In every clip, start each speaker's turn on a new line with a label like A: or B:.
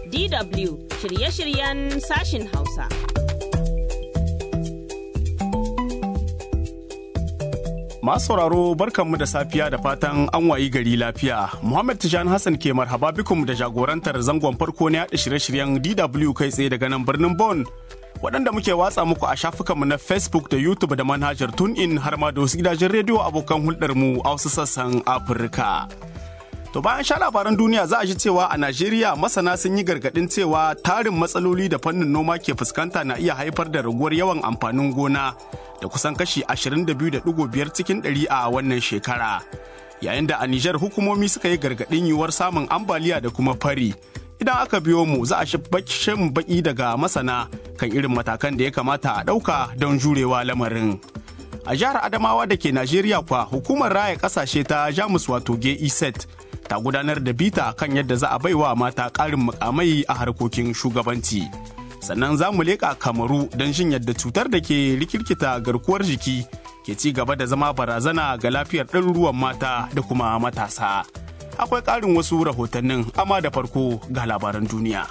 A: DW shirye-shiryen sashin Hausa.
B: Masu sauraro barkanmu da safiya da fatan an wayi gari lafiya. Muhammad Tijan Hassan ke marhaba bikum da jagorantar zangon farko na yaɗa shirye-shiryen DW kai tsaye daga nan birnin Bon. Waɗanda muke watsa muku a shafukanmu na Facebook da YouTube da manhajar TuneIn har ma da wasu gidajen rediyo abokan hulɗarmu a wasu sassan Afirka. To bayan sha labaran duniya za a ji cewa a Najeriya masana sun yi gargaɗin cewa tarin matsaloli da fannin noma ke fuskanta na iya haifar da raguwar yawan amfanin gona da kusan kashi 22.5 cikin ɗari a wannan shekara. Yayin da a Nijar hukumomi suka yi gargaɗin yiwuwar samun ambaliya da kuma fari. Idan aka biyo mu za a shin baki daga masana kan irin matakan da ya kamata a ɗauka don jurewa lamarin. A jihar Adamawa da ke Najeriya kwa hukumar raya ƙasashe ta Jamus wato GEZ ta gudanar da bita kan yadda za a baiwa mata ƙarin mukamai a harkokin shugabanci. Sannan za mu leƙa kamaru don jin yadda cutar da ke rikirkita garkuwar jiki ke ci gaba da zama barazana ga lafiyar ɗaruruwan mata da kuma matasa. Akwai ƙarin wasu rahotannin amma da farko ga labaran duniya.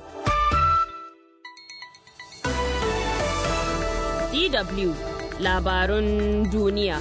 A: DW labarun duniya.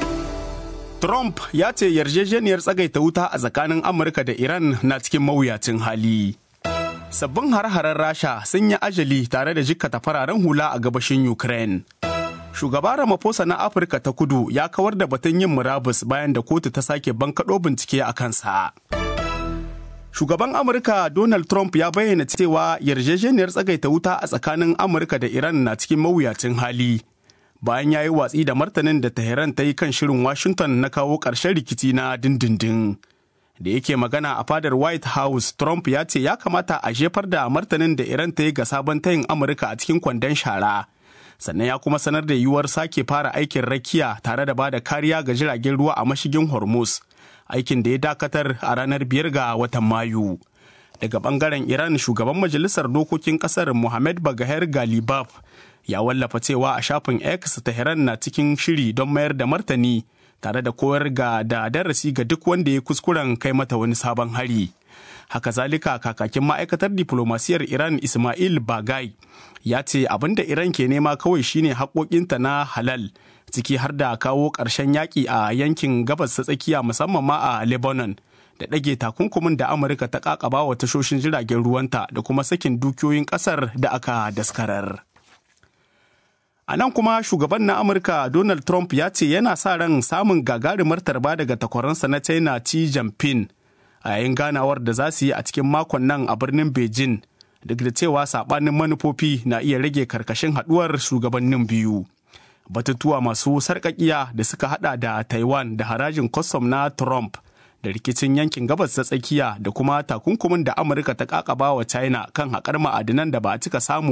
B: Trump ya ce yarjejeniyar tsagaita wuta a tsakanin Amurka da Iran na cikin mawuyacin hali. Sabbin har-haren Rasha sun yi ajali tare da jikkata fararen hula a gabashin Ukraine. Shugaba Ramaphosa na Afirka ta kudu ya kawar da batun yin murabus bayan da kotu ta sake bankaɗo bincike a kansa. Shugaban Amurka Donald Trump ya bayyana cewa yarjejeniyar tsagaita wuta a tsakanin Amurka da Iran na cikin mawuyacin hali. bayan ya yi watsi da martanin da Tehran ta yi kan shirin Washington na kawo ƙarshen rikici na dindindin. Da yake magana a fadar White House, Trump ya ce ya kamata a jefar da martanin da Iran ta yi ga sabon tayin Amurka a cikin kwandon shara. Sannan ya kuma sanar da yiwuwar sake fara aikin rakiya tare da bada kariya ga jiragen ruwa a mashigin Hormuz, aikin da ya dakatar a ranar biyar ga watan Mayu. Daga bangaren Iran, shugaban majalisar dokokin kasar Mohamed Bagher Galibaf ya wallafa cewa a shafin X Tehran na cikin shiri don mayar da martani tare da koyar ga da darasi ga duk wanda ya kuskuren kai mata wani sabon hari. Haka zalika kakakin ma'aikatar diplomasiyar Iran Ismail Bagai ya ce abin da Iran ke nema kawai shine haƙoƙinta na halal ciki har da kawo ƙarshen yaƙi a yankin gabas ta tsakiya musamman ma a Lebanon da ɗage takunkumin da Amurka ta ƙaƙaba wa tashoshin jiragen ruwanta da kuma sakin dukiyoyin ƙasar da aka daskarar. A nan kuma shugaban na Amurka Donald Trump ya ce yana sa ran samun gagarumar tarba daga takwaransa na China Xi Jinping a yayin ganawar da za su yi a cikin makon nan a birnin Beijing duk da cewa sabanin manufofi na iya rage karkashin haduwar shugabannin biyu. Batutuwa masu sarƙaƙiya da suka hada da Taiwan da harajin kwastam na Trump da rikicin yankin gabas ta tsakiya da kuma takunkumin da Amurka ta kakaba wa China kan haƙar ma'adinan da ba a cika samu